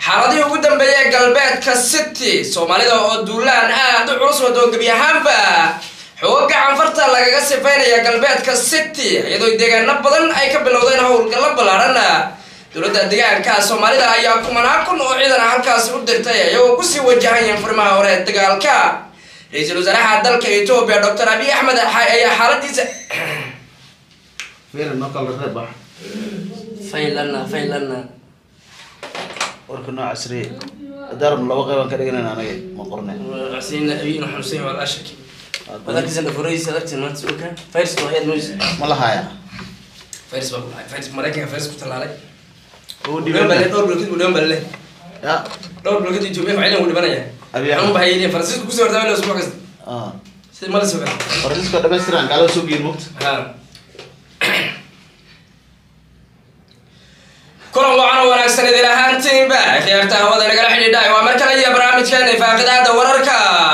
xaaladihii ugu dambeeyay galbeedka city soomaalida oo duulaan aad u culus wado gebi ahaanba xooga canfarta lagaga sifaynaya galbeedka city iyadoo deegaano badan ay ka bilowdeen howlgallo ballaadhan dowladda deegaanka soomaalida ayaa kumanaan kun oo ciidan halkaasi u dirtay iyagoo kusii wajahayeen furimaha hore ee dagaalka ra-iisul wasaaraha dalka etoobiya doctor abiy axmed ayaa xaaladiisa fiilan noo kala reeb bax faylana faylana warka noo casriye daarabna laba qeybaan ka dhiganayna anaga ma qorne حسين أبينا حسين ولا شك وذاك زين فريس هذاك ما تسوقه فارس واحد موز ma la haya فارس والله فارس مريكا فارس كنت على ugu ودون dhiban بلد دور بلوكيت ودون بلد ya دور بلوكيت يجوا فعلا ودون بلد أبي هم أحمد. بهايين فرنسيس كوسي وردا ولا اسبوع كذا ah سيد ما لسه faransiiska dhamaystiran gaalada soo geyin mugta ها kulan wacan oo wanaagsan idin ahaantiinba khiyaarta hawada nagala xidhiidhay waa mar kale iyo barnaamijkeena faaqidaada wararka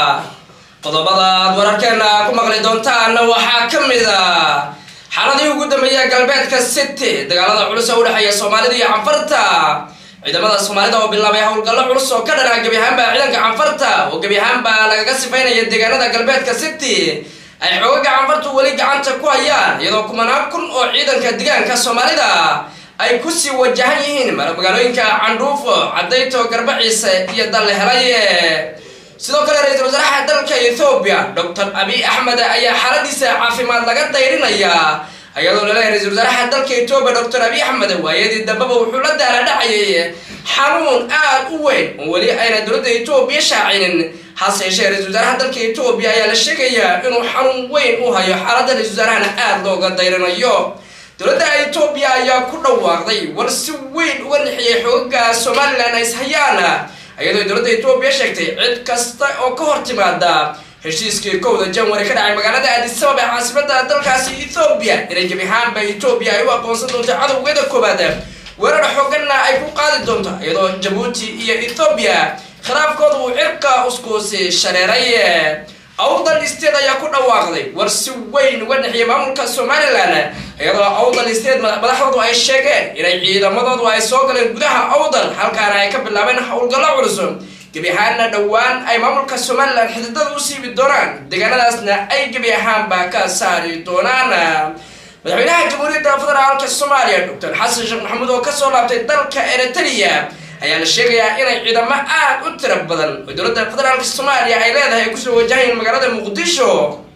qodobada aad wararkeena ku maqli doontaan waxaa ka mid a xaaladii ugu dambeeyay galbeedka city dagaalada culus oo udhexeeya soomaalida iyo canfarta ciidamada soomaalida oo bilaabay howlgallo culus oo ka dhanaa gebi ahaanba ciidanka canfarta oo gebi ahaanba lagaga sifaynaya deegaanada galbeedka city ay xoogaga canfartu weli gacanta ku hayaan iyadoo kumanaan kun oo ciidanka deegaanka soomaalida ay kusii wajahan yihiin magaalooyinka candhuufo cadayto garbaciise iyo dalle helay sidoo kale ra-iisul wasaaraha dalka ethoobiya doctor abiy axmed ayaa xaaladiisa caafimaad laga dayrinaya iyadoo laleeyahay ra-isul wasaaraha dalka etoobiya doctor abiy axmed waayadii dambeba wuxuu la daaladhacayay xanuun aad u weyn oo weli ayna dowladda etoobiya shaacinin hase yeeshee ra-isul wasaaraha dalka etoobiya ayaa la sheegayaa inuu xanuun weyn u hayo xaaladda ra-isul wasaarahana aada looga dayrinayo dowladda etoobiya ayaa ku dhawaaqday war si weyn uga nixiyay xoogaga somalilan ay ishayaan iyadoo dowladda etoobiya sheegtay cid kasta oo ka hor timaada heshiiskii kowda janwari ka dhacay magaalada aadisabab ee caasimada dalkaasi ethoobiya inay gebi ahaanba etoobiya ay u aqoonsan doonto cadowgeeda koobaad weerar xooganna ay ku qaadi doonto iyadoo jabuuti iyo ethoobiya khilaafkooda uu cirka uskuusi shareeray awdal state ayaa ku dhawaaqday war si weyn uga dhexiyay maamulka somalilan iyadoo awdal state madaxdoodu ay sheegeen inay ciidamadoodu ay soo galeen gudaha awdal halkaana ay ka bilaabeen howlgallo culus gebi ahaanna dhowaan ay maamulka somalilan xididada u siibi doonaan deegaanadaasna ay gebi ahaanba ka saari doonaan madaxweynaha jamhuuriyadda federaalka soomaaliya doctor xasan sheekh maxamuud oo kasoo laabtay dalka eritrea ayaa la sheegayaa inay ciidamo aad u tiro badan oo dowladda federaalka soomaaliya ay leedahay ay kusoo wajahayeen magaalada muqdisho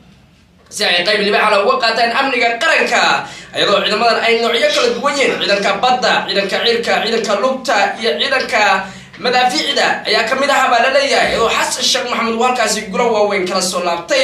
si ay qayb libaaxala uga qaataan amniga qaranka iyadoo ciidamadan ay noocyo kala duwan yihiin ciidanka badda ciidanka ciirka ciidanka lugta iyo ciidanka madaafiicda ayaa kamid aha baa la leeyahay iyadoo xasan sheekh maxamuud uu halkaasi gulo waaweyn kala soo laabtay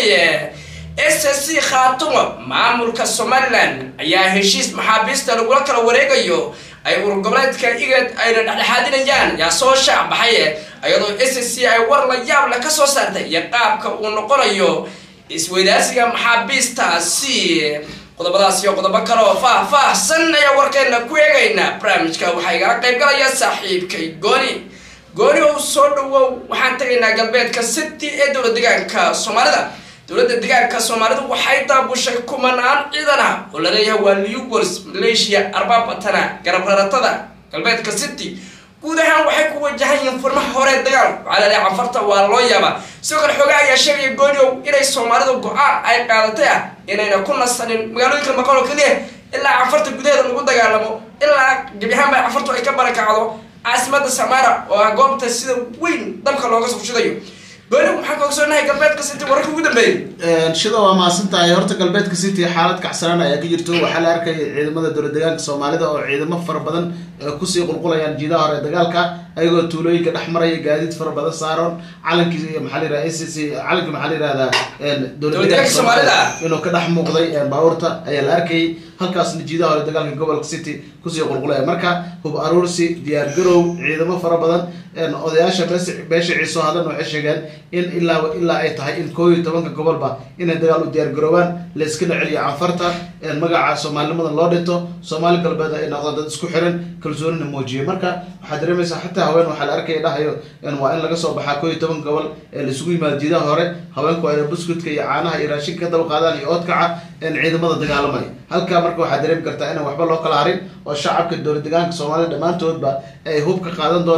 s c khaatumo maamulka somalilan ayaa heshiis maxaabiista lagula kala wareegayo ay urur goboleedka igad ayna dhexdhexaadinayaan yaa soo shaac baxay iyadoo s c ay war la yaab leh kasoo saartay iyo qaabka uu noqonayo isweydaasiga maxaabiistaasi qodobadaas iyo qodobo kale oo faah-faahsan ayaa warkeena ku eegayna barnaamijka waxaa igala qayb galaya saaxiibkay gooni gooni oo soo dhawow waxaan tegaynaa galbeedka city ee dowlad deegaanka soomaalida dowladda deegaanka soomaalidu waxay daabushay kumanaan ciidan ah oo laleeyahay waa liugors malaysia arbaabatana garabraratada galbeedka city guud ahaan waxay ku wajahan yihiin furmaha hore dagaal waxaa laleeyahay canfarta waa loo yaabaa sidoo kale xoogaa ayaa sheegaya gooniow inay soomaalidu go-aan ay qaadatay ah inayna ku nasanin magaalooyinka maqan oo keliya ilaa canfarta gudaheeda lagu dagaalamo ilaa gebi ahaanba canfartu ay ka barakacdo caasimada samara oo ah goobta sida weyn dabka looga soo shidayo gooni maxaan ka ogsoonahay galbeedka city wararka ugu dambeeyay shida waa mahadsan tahay horta galbeedka city xaalad kacsanaan ayaa ka jirto waxaa la arkaya ciidamada dowlad deegaanka soomaalida oo ciidamo fara badan kusii qulqulayaan jiidaha hore dagaalka ayagoo tuulooyinka dhex maraya gaadiid fara badan saaran calankii iyo maxaa la yirahda s c calanki maxaa la yirahdaa dowlad deegaanka soomaalida inuu ka dhex muuqday baabuurta ayaa la arkayay halkaasna jiidaha hore dagaalka gobolka city kusii qulqulaya marka hub aruursi diyaar garow ciidamo fara badan odayaasha beesha ciiso hadlan waxay sheegeen in ilaa ilaa ay tahay in koo iyo tobanka gobolba inay dagaal u diyaar garoobaan layskana celiyo canfarta magaca soomaalinimada loo dhinto soomaali galbeed ay noqdaan dad isku xiran kalsoonina muujiye marka waxaad dareemaysaa xataa haween waxaa la arkaya dhahayo waa in laga soo baxaa koo iyo toban gobol ee laisugu yimaado jiidaha hore haweenku ay buskudka iyo caanaha iyo raashinka ka daba qaadaan iyo oodkaca ciidamada dagaalamaya halkaa marka waxaad dareemi kartaa inaan waxba loo kala harin oo shacabka dowlad deegaanka soomaalida dhammaantoodba ay hub ka qaadan doonaan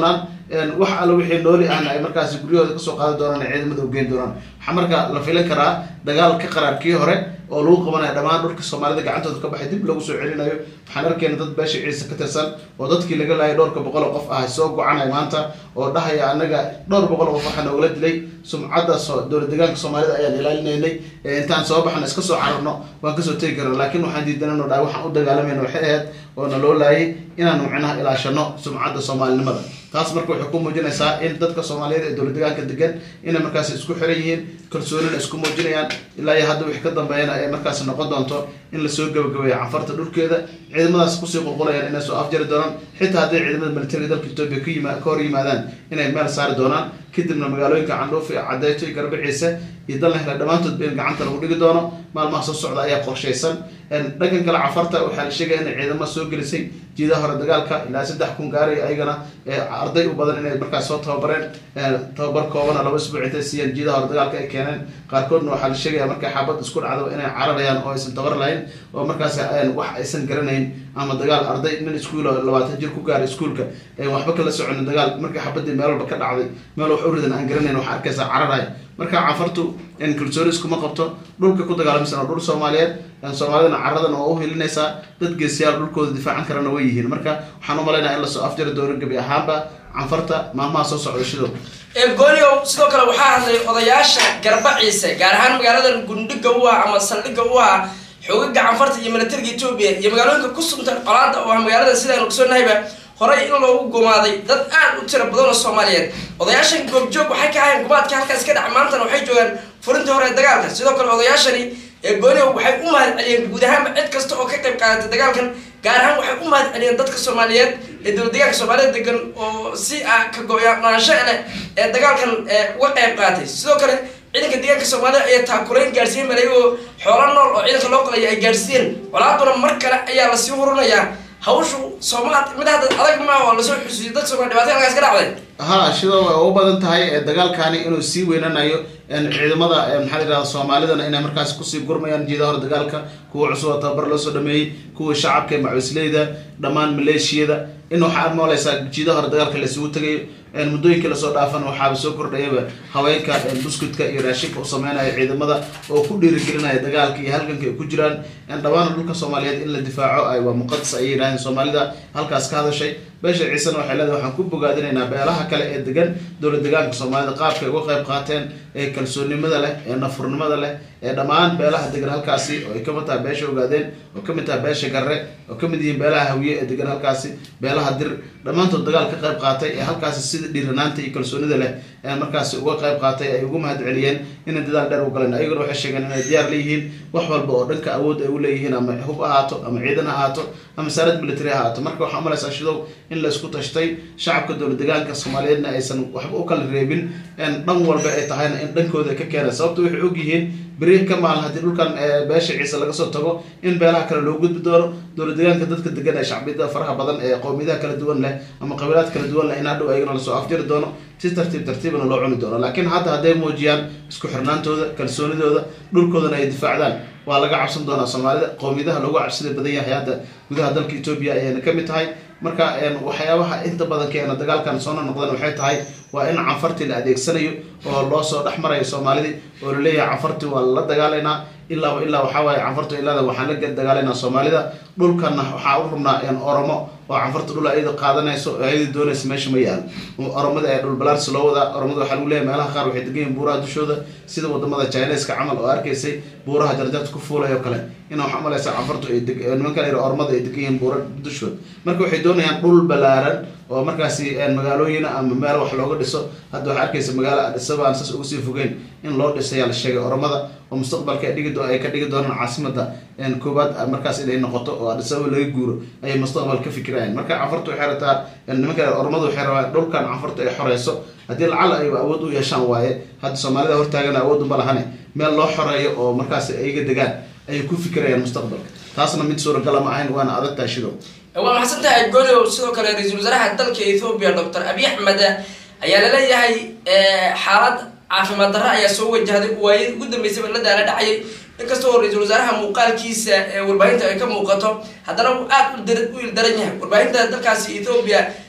wax alla wixii nooli ahna ay markaasi guryahooda kasoo qaadi doonaan ay ciidamada u geyn doonaan waxaa marka la filan karaa dagaal ka qaraarkii hore oo lagu qabanayo dhammaan dhulka soomaalida gacantooda ka baxay dib lagu soo celinayo waxaan arkeyna dad beesha ciise ka tirsan oo dadkii laga laayay dhowrka boqol oo qof ah soo gocanaya maanta oo dhahaya anaga dhowr boqol oo qof waxaa noogala dilay sumcadda dowlad deegaanka soomaalida ayaan ilaalinaynay intaan soo baxno iska soo cararno waan kasoo tegi karna laakiin waxaan diidanano dhahay waxaan u dagaalamayna waxay ahayd oo na loo laayay inaanu micnaha ilaashano sumcadda soomaalinimada taas marka waxay ku muujinaysaa in dadka soomaaliyeed ee dowlad deegaanka degan inay markaasi isku xiran yihiin kalsoonina isku muujinayaan ilaa iyo hadda wixii ka dambeeyana ay markaasi noqon doonto in lasoo gabagabeeyo canfarta dhulkeeda ciidamadaas kusii qulqulayaan inay soo afjari doonaan xitaa hadday ciidamada militariga dalka etoobiya ka yima ka hor yimaadaan inay meel saari doonaan kadibna magaalooyinka candhuuf iyo cadeyto iyo garbe ciise iyo dalna hele dhammaantoodba in gacanta lagu dhigi doono maalmaha soo socda ayaa qorshaysan dhankan kale cafarta waxaa la sheegaya inay ciidamo soo gelisay jiidaha hore dagaalka ilaa saddex kun gaaray ayagana arday u badan inay markaas soo tababareen tababar koobana laba isbuuc intay siiyeen jiidaha hore dagaalka ay keeneen qaarkoodna waxaa la sheegaya markay xaabad isku dhacdaba inay cararayaan oo aysan tabar lahayn oo markaas wax aysan garanayn ama dagaal arday nin iskuulo labaatan jir ku gaaray iskuulka waxba kala soconin dagaal markii xabadii meel walba ka dhacday meel wax uridan aan garanayn waxaa arkaysaa cararaya marka cafartu kalsooni iskuma qabto dhulka ku dagaalamisan oo dhul soomaaliyeed soomaalidana caradan oo u helinaysaa dad geesiyaal dhulkooda difaacan karana way yihiin marka waxaan u malaynaya in lasoo afjari doono gebi ahaanba canfarta maalmaha soo socda shido gooniow sidoo kale waxaa hadlay odayaasha garba ciise gaar ahaan magaalada gundhiga u ah ama saldhigga u ah xoogaga canfarta iyo militariga etoobiya iyo magaalooyinka ku suntan colaada oo ah magaalada sidaan ogsoognahayba horey in loogu gumaaday dad aad u tira badan oo soomaaliyeed odayaashan goobjoog waxay ka ahayn gumaadka halkaas ka dhaca maantana waxay joogaan furintii hore ee dagaalka sidoo kale odayaashani ee gooniow waxay u mahad celiyeen guud ahaanba cid kasta oo ka qayb qaadatay dagaalkan gaar ahaan waxay u mahad celiyeen dadka soomaaliyeed ee dowlad deegaanka soomaalida degan oo si ah ka go-naansho leh ee dagaalkan uga qayb qaatay sidoo kale ciidanka deegaanka soomaalida ayaa taakulayn gaarsiiyey malay oo xoolo nool oo ciidanka loo qalaya ay gaarsiiyeen colaaduna mar kale ayaa lasii hurinayaa hawshu sooma mid hadda adag maa oo lasoo xusuusiyo dad soomali dhibaato halkaas ka dhacday ha sidoo way u badan tahay dagaalkani inuu sii weynanayo ciidamada maxaa la yihahda soomaalidana inay markaasi kusii gurmayaan jiidaha hore dagaalka kuwa cusub oo tababar loo soo dhameeyey kuwa shacabka ee macusleyda dhammaan maleeshiyada in waxaa mooleysaa jiidaha hore dagaalka laisugu tegayo muddooyinkii lasoo dhaafan waxaaba soo kordhayaba haweenka buskudka iyo raashinka u sameynaya ciidamada oo ku dhiirigelinaya dagaalka iyo halganka ay ku jiraan dhammaan dhulka soomaaliyeed in la difaaco waa muqadas ayay yidhahdeen soomaalida halkaas ka hadashay beesha ciisena waxay leedahay waxaan ku bogaadinaynaa beelaha kale ee degan dowlad deegaanka soomaalida qaabka ay uga qayb qaateen ee kalsoonnimada leh ee nafurnimada leh ee dhammaan beelaha degan halkaasi oo ay kamid tahay beesha ogaadeen oo kamid tahay beesha garre oo kamid yihiin beelaha hawiye ee degan halkaasi beelaha dir dhammaantood dagaal ka qayb qaatay ee halkaasi sida dhiiranaanta iyo kalsoonida leh ee markaasi uga qayb qaatay ay ugu mahad celiyeen inay dadaal dheer u galeen ayaguna waxay sheegeen inay diyaar leeyihiin wax walba oo dhanka awood ay u leeyihiin ama hub ahaato ama ciidan ha ahaato ama saarad military ha ahaato marka waxaa umalaysaa shidow in la isku tashtay shacabka dowlad deegaanka soomaaliyeedna aysan waxba u kala reebin dhan walba ay tahayna in dhankooda ka keena sababta waxay og yihiin beri ka maalin haddii dhulkan beesha ciise laga soo tago in beelaha kale loo gudbi doono dowlad deegaanka dadka degan ee shacbiyada faraha badan ee qowmiyadaha kala duwan leh ama qabiilaad kala duwan leh in hadhow ayagana lasoo afjari doono si tartiib tartiibana loo cuni doono laakiin hadda hadday muujiyaan isku xirnaantooda kalsoonidooda dhulkoodana ay difaacdaan waa laga cabsan doonaa soomaalida qowmiyadaha loogu cabsida badan yahay hadda gudaha dalka etoobiya ayayna kamid tahay marka waxyaabaha inta badan keena dagaalkan soo noqdeen waxay tahay waa in canfartii la adeegsanayo oo loo soo dhex marayo soomaalidii oo laleeyahay canfartii waa la dagaalaynaa ilaaba ilaa waxaa waaye canfartu ilaada waxaan la dagaalaynaa soomaalida dhulkana waxaa u rubnaa oromo oo canfarta dhul ayada qaadanayso oo ayada doonaysa meesha ma yaal oromada ee dhul balaarsi loo wadaa oromada waxaa lagu leeyahay meelaha qaar waxay degan yihin buuraha dushooda sida wadamada chineska camal oo arkaysay buuraha jarjarta ku fuulay oo kale ina waxaa malaysa canfartu ay nimanka la oromada ay degan yihiin buura dushood marka waxay doonayaan dhul balaaran oo markaasi magaalooyina ama meel wax looga dhiso hadda waxaa arkaysa magaalo adhisaba aan saas uga sii fogeyn in loo dhisayaa la sheegay oromada oo mustaqbalka ay ka dhigi doonaan caasimada koobaad markaas inay noqoto oo adhisaba laga guuro ayay mustaqbal ka fikirayaan marka canfartu waxay rataa nimanka oromadu waxay rabaan dhulkan canfartu ay xoreyso haddii lacal ay awood u yeeshaan waaye hadda soomaalida hortaagana awood uma lahane meel loo xoreeyo oo markaas ayaga degaan ayay ku fikirayaan mustaqbalka taasna mid suuragala ma ahayn waana adag tahay shidow waa maxsan tahay goliow sidoo kale ra-iisul wasaaraha dalka ethoobiya doctor abiy axmed ayaa laleeyahay xaalad caafimaad darro ayaa soo wajahday waayadii ugu dambeysaba la daala dhacayay inkastoo ra-iisul wasaaraha muuqaalkiisa ee warbaahinta ay ka muuqato haddana uu aad u il daran yahay warbaahinta dalkaasi ethoobiya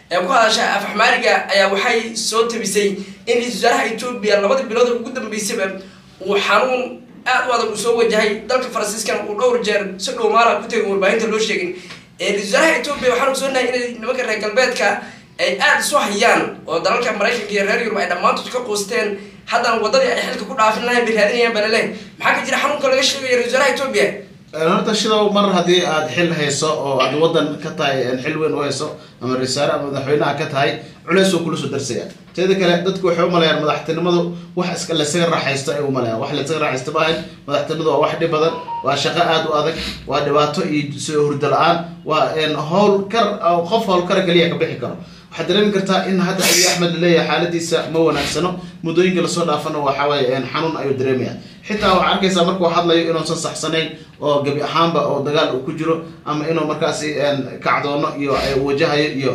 ee ku hadasha af axmaariga ayaa waxay soo tabisay in ra-isul wasaaraha etoobiya labadii bilood ugu dambeysaba uu xanuun aad u adag uu soo wajahay dalka faransiiskana uu dhowr jeer si dhowmaala ku tegay warbaahinta loo sheegin ra-isul wasaaraha etoobiya waxaan ogsoonahay inay nimanka reer galbeedka ay aada isu hayaan oo dalalka maraykanka iyo reer yurub ay dhammaantood ka qoosteen haddana waddadii ay xilka ku dhaafin lahayn bay raadinayaan balale maxaa ka jira xanuunka laga sheegayo ra-isul wasaaraha etoobiya horta shidow mar haddii aad xil hayso oo aad wadan ka tahay xil weyn u hayso ama risaare ama madaxweynaha ka tahay culeys oo kula soo darsaya teeda kale dadku waxay umalayaan madaxtinimadu wax iska lasaga raaxaysto ay umalayaan wax lasaga raaxaysto maahayn madaxtinimadu waa wax dhib badan waa shaqo aada u adag waa dhibaato iyo soo hurdo la-aan waa howl kar qof howlkara keliya ka bixi karo waxaad dareemi kartaa in hadda abiy axmed laleeyahay xaaladiisa ma wanaagsano muddooyinka lasoo dhaafana waxawaaye xanuun ayuu dareemaya xitaa waxaa arkaysaa markuu hadlayo inuusan saxsanayn oo gebi ahaanba oo dagaal uu ku jiro ama inuu markaasi kacdoono iyo wajahayo iyo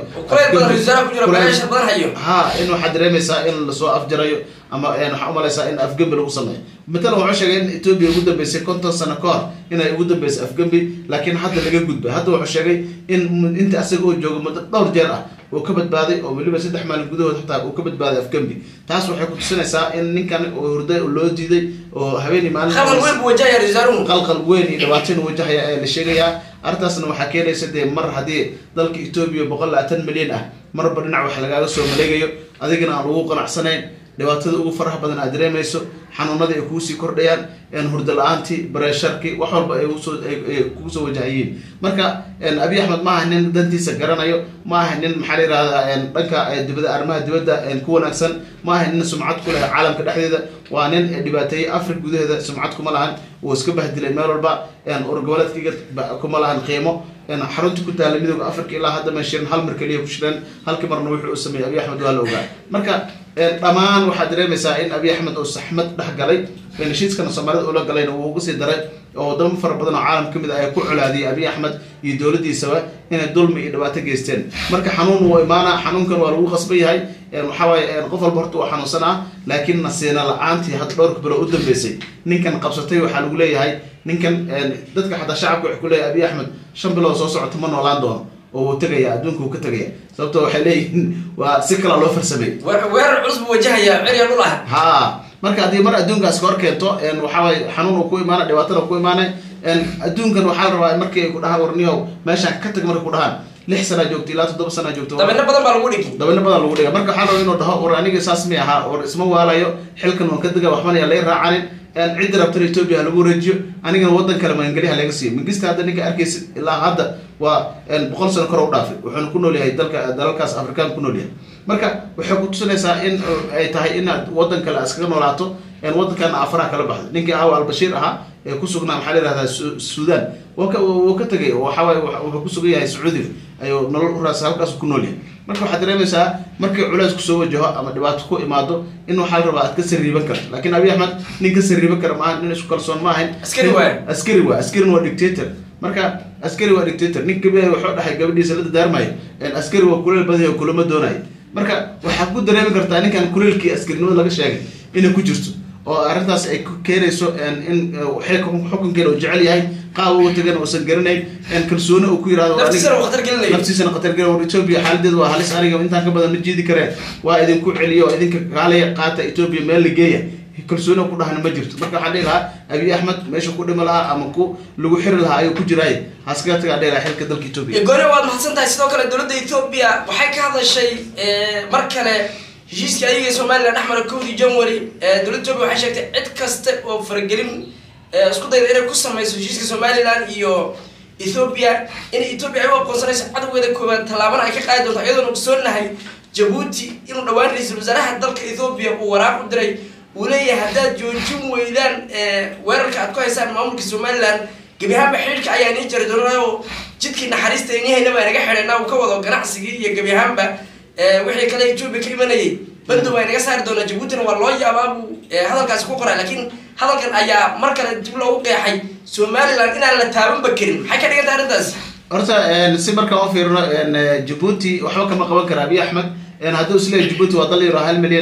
ha in waxaad dareemaysaa in lasoo afjarayo ama waxaa umalaysaa in afgembi lagu sameeyo matalan wuxuu sheegay in etoobiya ugu dambeysay konton sano ka hor inay ugu dambeysay afgembi laakiin hadda laga gudbay hadda wuxuu sheegay in inta asaga oo joogo muddo dhowr jeer ah uu ka badbaaday oo weliba saddex maalin gudahood xataa uu ka badbaaday afgembi taas waxay kutusinaysaa in ninkan hurday loo diiday oo habeeni maalin qalqal weyn iyo dhibaato inu wajahaya ayaa la sheegayaa arrintaasna waxaa keenaysa dee mar haddii dalka etoobiya boqol labaatan milyan ah marba dhinac wax lagaaga soo maleegayo adigana aan lagu qanacsanayn dhibaatada ugu faraha badan aad dareemayso xanuunadii ay kuusii kordhayaan hurdo la-aantii bareesharkii wax walba ay kugu soo wajahayiin marka abiy axmed ma aha nin dantiisa garanayo ma aha nin maxaa la yihahdaa dhanka dibada arrimaha dibadda ku wanaagsan ma aha nin sumcad ku leh caalamka dhexdeeda waa nin dhibaateeyey africa gudaheeda sumcad kuma lahan uu iska bahdilay meel walba urgoboleedkiga kuma lahan qiimo xarunta ku taala midooda africa ilaa hadda ma shirin hal mar keliya ku shireen halkii marna wuxuu u sameeyey abiy axmed waa la ogaa marka dhammaan waxaad dareemaysaa in abiy axmed oo saxmad dhex galay heshiiskana soomaalida ula galayna wuu uga sii daray oo wadamo fara badan oo caalam ka mid ah ay ku colaadiyay abiy axmed iyo dowladiisaba inay dulmi iyo dhibaato geysteen marka xanuun wuu imaana xanuunkan waa lagu qasban yahay waxawaaye qof walba horta waa xanuunsanaa laakiin nasiina la-aantii hadda dhowrka bilo u dambeysay ninkan qabsatay waxaa lagu leeyahay ninkan dadka xataa shacabka waxay ku leeyahay abiy axmed shan bilood soo socota ma noolaan doono oo wuu tegaya adduunka wuu ka tegaya sababto waxay leeyihiin waa si kalaa loo farsamay weerar culus buu wajahaya cirya dhul ah ha marka haddii mar adduunkaas ka hor keento waxawaaye xanuun uu ku imaana dhibaatada ku imaanay adduunkan waxaa la rabaa markii ay ku dhahaan warniyow meeshaan ka tag markay ku dhahaan lix sanaa joogto ilaa toddoba sanaa joogto dabino badan baa lagu dhigi dabino badan lagu dhiga marka waxaa raba inuu dhaho war aniga saas mi ahaa war isma waalayo xilkan waan ka dega waxbana yaa lay raacanin cidda rabtana etoobiya ha lagu wareejiyo anigana wadan kale magangeli ha laga siiyo mingista hadda ninka arkaysa ilaa hadda waa boqol sano kor u dhaafay wuxuuna ku nool yahay dalka dalalkaas afrikaan ku nool yahay marka waxay kutusinaysaa in ay tahay inaad wadan kale iskaga noolaato wadankana afaraha kala baxda ninkii ahaw albashiir ahaa ee kusugnaa maxaa la yihahdaa sudan wuu ka tegay waxawaaye wuxuu kusugan yahay sacuudiga ayuu nolol uraasa halkaas ku nool yahay marka waxaad dareemaysaa markii culeys kusoo wajaho ama dhibaato ku imaado in waxaa la rabaa aad ka sariiban karto laakiin abiy axmed nin ka sariiban kara maaha nin isku kalsoon ma ahayn Askari waay. askari waa askarin waa dictator marka askari waa dictator nin gabi wuxuu dhahay gabadhiisa la dadaarmayo askari waa kuleel badanya oo kulama doonayo marka waxaad ku dareemi kartaa ninkan kuleelkii askarinimada laga sheegay inay ku jirto oo arrintaas ay ku keenayso in xukunkeena uu jecel yahay qaab uga tagan uusan garanayn kalsooni uu ku yirahdo naftiisana uu khatar gelinayo. naftiisana khatar gelin war etoobiya xaaladeedu waa halis aniga intaan ka badan ma jiidi kareen waa idinku celiyo oo idinka kaalaya qaata etoobiya meel la geeya kalsooni ku dhahna ma jirto marka waxaan dhihi lahaa abiy axmed meesha ku dhimi lahaa ama ku lagu xiri lahaa ayuu ku jiraay haskaga tagaa dhihi lahaa xilka dalka etoobiya gooni waad mahadsan tahay sidoo kale dowladda etoobiya waxay ka hadashay mar kale heshiiskii ayaga ee somalilan dhex mara kowdii january dowladda etoobiya waxay sheegtay cid kasta oo faragelin eh, isku dayda inay ku sameyso heshiiska somalilan iyo ethoobia in ethoobia ay u aqoonsanayso cadowgeeda koowaad tallaabana ay ka qaadi doonto iyadoona ogsoonahay jabuuti inuu dhowaan ra-iisul wasaaraha dalka ethoobia uu waraaq u diray uu leeyahay haddaad joojin weydaan eh, weerarka aad ku haysaan maamulka somalilan gebi ahaanba xidhiidhka ayaa nii jari doonaa oo jidkii naxariista inihayna baa naga xidhaynaa uu ka wado ganacsigii iyo gebi ahaanba eh, wixii kale etoobiya ka imanayay bandow ay naga saari doonaa jabuutina waa loo yaabaa buu eh, hadalkaasi ku qoray laakiin hadalkan ayaa mar kale dib loogu qeexay somalilan inaan la taabanba karin maxay ka dhigan tahay arrintaas horta si markaan u fiirino jabuuti waxba kama qaban kara abiy axmed hadduu isleeyahy jabuuti waa dal yaro hal milyan ah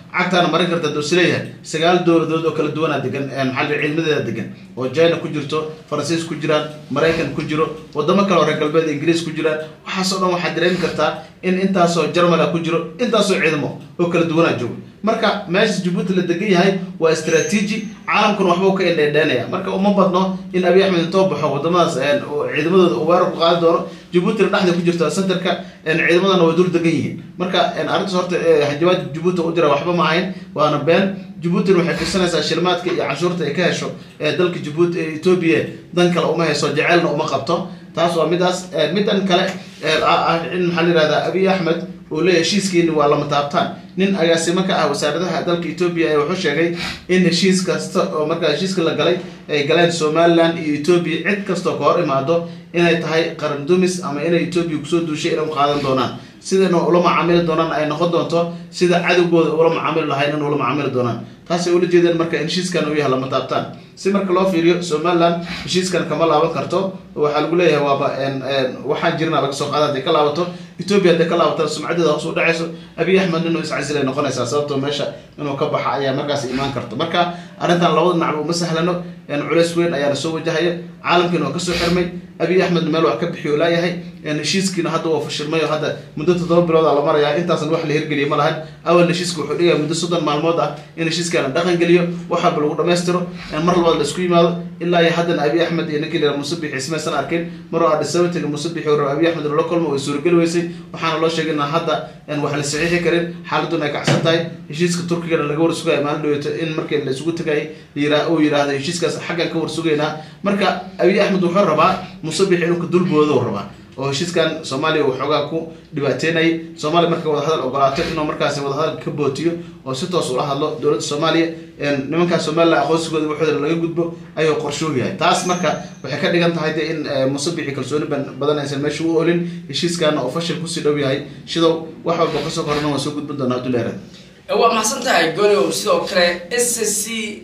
cagtaana marin karta duu isleeyahay sagaal dowladood oo kala duwanaa degan maxaa ciidamadeeda degan oo china ku jirto faransiis ku jiraan maraykan ku jiro wadamo kale oo reer galbeed ingiriis ku jiraan waxaasoo dhan waxaad dareemi kartaa in intaasoo jarmala ku jiro intaasoo ciidamo oo kala duwanaa joogo marka meesha jabuuti la degan yahay waa istraatiiji caalamkuna waxbuu ka indheedheenaya marka uma badno in abiy axmed intoo baxo wadamadaas ciidamadooda uu weerar ku qaadi doono jabuutina dhexda ku jirta centerka ciidamadana way dul degan yihiin marka arrintaas horta hanjabaad jabuuti u dira waxba ma ahayn waana been jabuutina waxay fiirsanaysaa shilmaadka iyo canshuurta ay ka hesho ee dalka jabuuti ee etoobiya dan kale uma hayso jaceylna uma qabto taas waa midaas midan kale in maxaa la yihahdaa abiy axmed uu leeyahy heshiiskiini waa lama taabtaan nin agaasimo ka ah wasaaradaha dalka etoobiya ee wuxuu sheegay in heshiis kasta oo markaa heshiiska la galay ay galeen somalilan iyo etoobiya cid kastoo ka hor imaado inay tahay qaran dumis ama inay etoobiya kusoo duushay inay u qaadan doonaan sidana ula macaamili doonaan ay noqon doonto sida cadowgooda ula macaamili lahayn in ula macaamili doonaan taasay ula jeedeen marka in heshiiskan uu yahay lama taabtaan si marka loo fiiriyo somalilan heshiiskan kama laaban karto waxaa lagu leeyahay waaba waxaan jirna laga soo qaada haday ka laabato etoobiya haday ka laabato sumcadeeda hoos u dhacayso abiy axmed inuu iscasilay noqonaysaa sababtoo meesha inuu ka baxa ayaa markaas imaan karta marka arrintan labada dhinacba uma sahlano culeys weyn ayaana soo wajahaya caalamkiina waa kasoo xirmay abiy axmed meel wax ka bixiyo laayahay heshiiskiina hadda waa fashilmay oo hadda muddo toddoba bilooda la maraya intaasan wax la hirgeliya ma lahan awal heshiiska wuxuu dhigaya muddo soddon maalmood ah in heshiiska la dhaqan geliyo wax walba lagu dhamaystiro mar labaad la isku yimaado ilaa iyo haddana abiy axmed iyo ninkii la musabix ismaysan arkin mar oo adhisabatiga musabix oo abiy axmed lala kulmo way suurageli weysay waxaana loo sheegay inaan hadda wax la saxiixi karin xaaladuna ay kacsan tahay heshiiska turkigana laga war sugaya maalin dhaweyto in markii la isugu tagay uu yidhaahdo heshiiskaas xaggan ka war sugaynaa marka abiy axmed wuxuu rabaa musabix inuu ka dulboodo rabaa oo heshiiskan soomaaliya uu xoogaa ku dhibaateynayay soomaaliya marka wadahadal ogolaato inuu markaasi wadahadal ka bootiyo oo si toos ula hadlo dowladda soomaaliya nimankaa somalilan aqoonsigooda waxooda laga gudbo ayuu qorshoo yahay taas marka waxay ka dhigan tahay de in musabixi kalsooni badan aysan meesha u olin heshiiskana oo fashil kusii dhow yahay shidow wax walba kasoo korana waa soo gudbin doonaa duleerad waa maxsan tahay gonow sidoo kale s c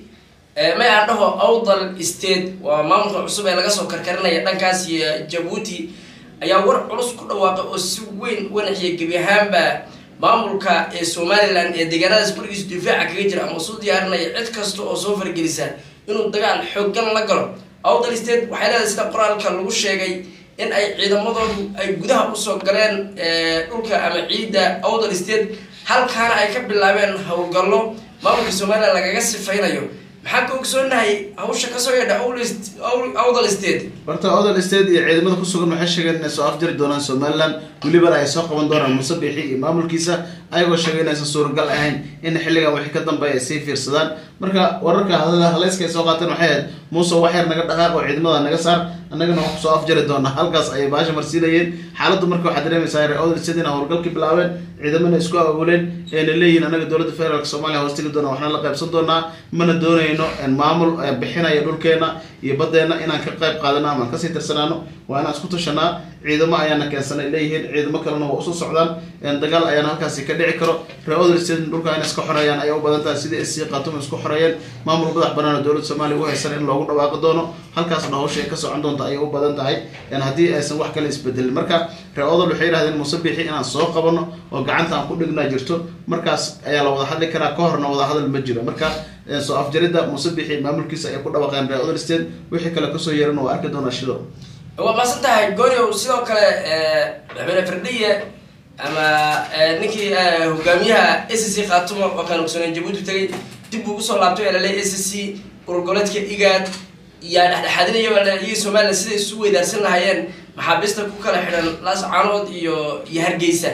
may aan dhaho awdal state waa maamulka cusub ee laga soo karkarinaya dhankaas iyo jabuuti ayaa war culus ku dhawaaqay oo si weyn wanaxiya gebi ahaanba maamulka ee somalilan ee deegaanadaas gurigiisa difaaca kaga jira ama soo diyaarinaya cid kasta oo soo fargelisa inuu dagaal xoogan la galo awdal state waxay leedahay sida qoraalka lagu sheegay in ay ciidamadoodu ay gudaha usoo galeen dhulka ama ciidda awdal state halkaana ay ka bilaabeen howlgallo maamulka somalilan lagaga sifaynayo maxaa ka ogsoonahay hawsha kasoo yeedha awdal state horta awdal state iyo ciidamada kusugan waxay sheegeen inay soo afjari doonaan somalilan welibana ay soo qaban doonaan musabixi iyo maamulkiisa ayagoo sheegay inaysan suuragal ahayn in xilligan wixii ka dambeeya ay sii fiirsadaan marka wararka haleyska ay soo qaateen waxay ahayd muuse wax yar naga dhaqaaq oo ciidamada naga saar annagana waan kusoo afjari doonaa halkaas ayay baasha marsiinayeen xaaladdu marka waxaa dareemaysaa reer awdal state in howlgalkii bilaabeen ciidamana isku awooleen ayna leeyihiin anaga dowladda federaalk soomaaliya hoos tegi doona waxna la qaybsan doonaa mana doonayno maamul bixinaya dhulkeena iyo badeena inaan ka qayb qaadano ama kasii tirsanaano waa inaan isku tashanaa ciidamo ayaana keensanay leeyihiin ciidamo kalena waa usoo socdaan dagaal ayaana halkaasi ka dhici karo reer odal state dhulka inay iska xoreeyaan ayay u badan tahay sidii sc khatuma isku xoreeyeen maamul madax banaan oo dowladda soomaaliya u haysan in loogu dhawaaqi doono halkaasna hawsha ay ka socon doonta ayay u badan tahay haddii aysan wax kale isbedelin marka reer odal waxay yidhahdeen musabixi inaan soo qabano oo gacanta aan ku dhignaa jirto markaas ayaa la wada hadli karaa ka horna wada hadal ma jiro marka soo afjaridda musabixi maamulkiisa ay ku dhawaqeen reer odal state wixii kale kasoo yeeran waa arki doonaa shido waa maasan tahay gooryow sidoo kale madaxweyne firdhiye ama ninkii hogaamiyaha s c khaatumo oo kaan ogsooneen jabuuti tagay dib buu usoo laabtay lale s c urgoleedka igaad yaa dhexdhexaadinaya iyo somalilan siday isu weydaarsan lahaayeen maxaabiista ku kala xidhan laas caanood iyo iyo hargeysa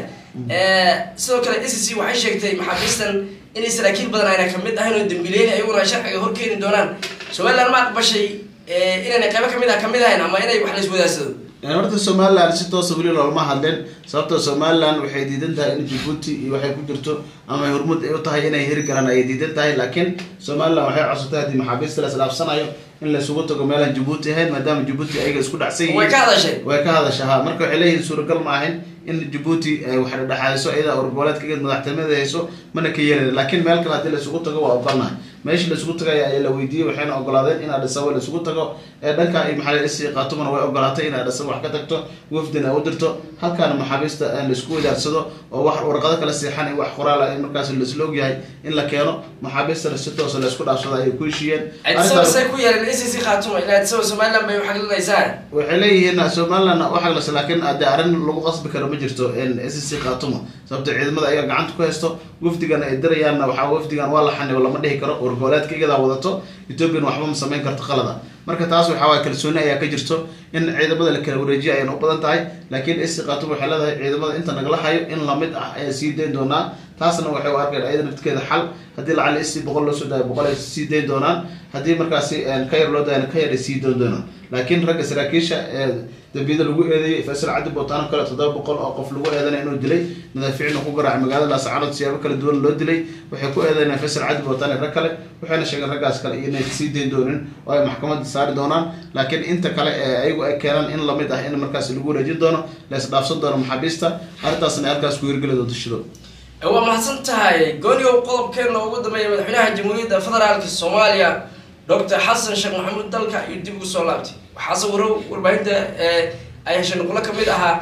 sidoo kale s c waxay sheegtay maxaabiistan inay saraakiil badan ayna kamid ahayn oo dambiileyn ayaguna sharciga horkeeni doonaan somalilan ma aqbashay inayna qaybo kamid ah kamid ahayn ama inay wax la iswadaarsado horta somalilan si toosa weli loolama hadleen sababtoo somalilan waxay diidan tahay in jabuuti iyo waxay ku jirto ama hormud ay u tahay inay heri karaan ayay diidan tahay laakiin somalilan waxay codsatay haddii maxaabiista la islaafsanayo in laysugu tago meelaan jabuuti ahayn maadaama jabuuti ayaga isku dhacsan yihiin way ka hadashay way ka hadasha ha marka waxay leeyihiin suuragal ma ahayn in jabuuti ay wax dhexaadiso iyada urgoboleedka geed madaxtinimadeeda hayso mana ka yeelin laakiin meel kale haddii laysugu tago waa ogolnahay meesha la isugu tagaya ayaa la weydiiyey waxayna ogolaadeen in adhisaba la isugu tago ee dhanka ay maxaa isi qaatumana way ogolaatay in adhisaba wax ka tagto wafdin ay u dirto halkaana maxaabiista la isku wadaarsado oo wax warqado kala seexan in wax qoraala in markaas laisla ogyahay in la keeno maxaabiistana si toosa la isku dhaafsado ayay ku heshiiyeen adisaba say ku yeeleen icc khaatuma ilaa adisaba somaliland bay waxaglinaysaa waxay leeyihiin somaliland waxaglas laakiin de arrin lagu qasbi karo ma jirto sc khatuma sababto ciidamada ayaga gacanta ku haysto wafdigan ay dirayaanna waxaa wafdigan waa la xanibo lama dhihi karo wargoboleedka iyadaa wadato ethoopian waxba ma samayn karto qalada marka taas waxaa waay kalsooni ayaa ka jirto in ciidamada la kala wareejiya ayayna u badan tahay laakiin sc khatum waxay leedahay ciidamada inta nagala hayo in lamid ah ayaa sii dayn doonaa taasna waxay u arkeen ayada naftigeeda xal haddii lacali sc boqol loo soo daayo boqol ay sii dayn doonaan haddii markaasi ka yar loo daayana ka yar ay sii dayn doonaan laakiin ragga saraakiisha ee dambiyada lagu eedeeyey faysal cabdi bootaano kale toddoba boqol oo qof lagu eedanay inuu dilay madaafiicna ku garaacay magaalada laascaanood siyaabo kala duwan loo dilay waxay ku eedeynayaan faysal cabdi bootaane rag kale waxayna sheegeen raggaas kale inay sii dayn doonin oo ay maxkamadda saari doonaan laakiin inta kale ee ayagu ay keenaan in lamid ah in markaas lagu wareejin doono la isdhaafsan doono maxaabiista arrintaasna ay halkaas ku hirgeli doonto shido waa mahadsan tahay gooniyow qodobkeena ugu dambeeya madaxweynaha jamhuuriyadda federaalka soomaaliya doctor xasan sheekh maxamuud dalka iyo dib ugu soo laabtay waxaa sawiro warbaahinta ay heshay nuqulo kamid ahaa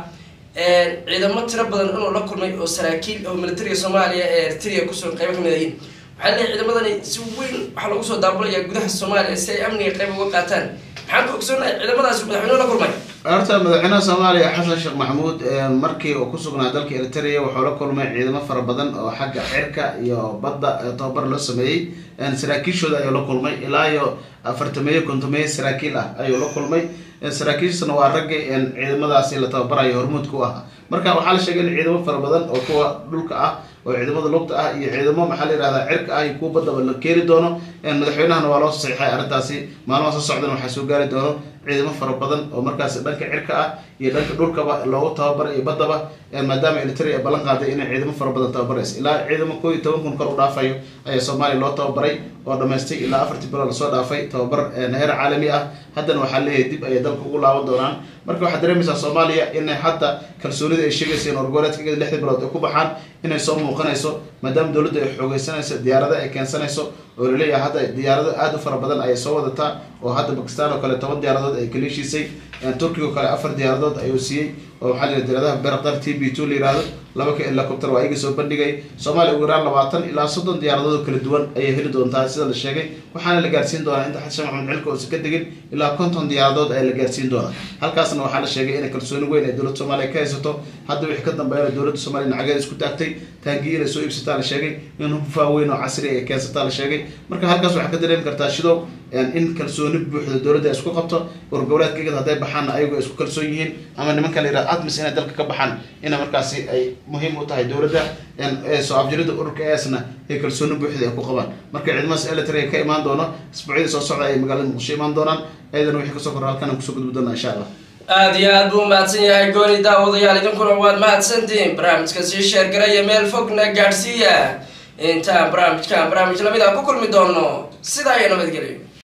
ciidamo tiro badan inuu la kulmay oo saraakiil oo militariga soomaaliya ee eritrea kusoo qaybo kamid ahiin waxaa leeyahy ciidamadani si weyn waxaa lagu soo daabulaya gudaha soomaaliya si ay amniga qayb uga qaataan maxaan ka ogsoonahay ciidamadaasi madaxweynuhu la kulmay horta madaxweynaha soomaaliya xasan sheekh maxamuud markii uu ku sugnaa dalka eritrea wuxuu la kulmay ciidamo fara badan oo xagga cirka iyo badda tababar loo sameeyey saraakiishooda ayuu la kulmay ilaa iyo afartameeyo kontomeeyo saraakiil ah ayuu la kulmay saraakiishana waa raggii ciidamadaasi la tababarayo hormuudka u ah marka waxaa la sheegay in ciidamo fara badan oo kuwa dhulka ah oo ciidamada lugta ah iyo ciidamo maxaa la yihahdaa cirka ah iyo kuwa baddaba la keeni doono madaxweynahana waa loo saxiixay arrintaasi maalmaha soo socdana waxaa soo gaari doono ciidamo fara badan oo markaasi dhanka cirka ah iyo dhanka dhulkaba loogu tababaray iyo baddaba maadaama eritrea ay ballan qaaday inay ciidamo fara badan tababaraysa ilaa ciidamo koo iyo toban kun kor u dhaafayo ayaa soomaaliya loo tababaray oo dhamaystay ilaa afartii bilood lasoo dhaafay tababar heer caalami ah haddana waxaa leeyahay dib ayay dalka ugu laaban doonaan marka waxaad dareemaysaa soomaaliya inay hadda kalsoonida ay sheegaysa in orgoleedka iyada lixdii bilood ay ku baxaan inay soo muuqanayso maadaama dowladda ay xoogeysanayso diyaarado ay keensanayso oo laleeyahay hadda diyaarado aada u fara badan ayay soo wadataa oo hadda bakistan oo kale toban diyaaradood ay kala heshiisay turkiga oo kale afar diyaaradood ayuu siiyey oo waxaa la diyaaradaha berqar t b two la yihahdo laba ka helicopter waa iyaga soo bandhigay soomaaliya ugu yaraan labaatan ilaa soddon diyaaradood oo kala duwan ayay heli doontaa sida la sheegay waxaana la gaarsiin doonaa inta xasan maxamed cilka uusan ka degin ilaa konton diyaaradood ayaa la gaarsiin doonaa halkaasna waxaa la sheegay inay kalsooni weyn ay dowladda soomaaliya ka haysato hadda wixii ka dambeeyana dowladda soomaliya nacageeda isku taagtay taangiyi inay soo iibsataa la sheegay in hufaa weyn oo casri ay keensataa la sheegay marka halkaas waxaa ka dareemi kartaa shidow in kalsooni buuxda dowladda ay isku qabto wargoboleedka igad hadday baxaanna ayagu ay isku kalsoon yihiin ama nimanka la yihahdo admis inay dalka ka baxaan ina markaasi ay muhiim u tahay dowladda soo afjirida ururka esna ay kalsooni buuxda ay ku qabaan marka ciidamadaas elitary ka imaan doono isbuucyada soo socda ay magaalada muqdisho imaan doonaan ayadana wixii kasoo korra halkan aan kusoo gudbi doonaa insha allah aada iyo aad buu mahadsan yahay gooni daawadayaal idinkuna waad mahadsantihiin barnaamijka sii sheergaraya meel fogna gaadhsiiya intaan barnaamijkan barnaamij lamid a ku kulmi doono sidaa iyo nabadgelyo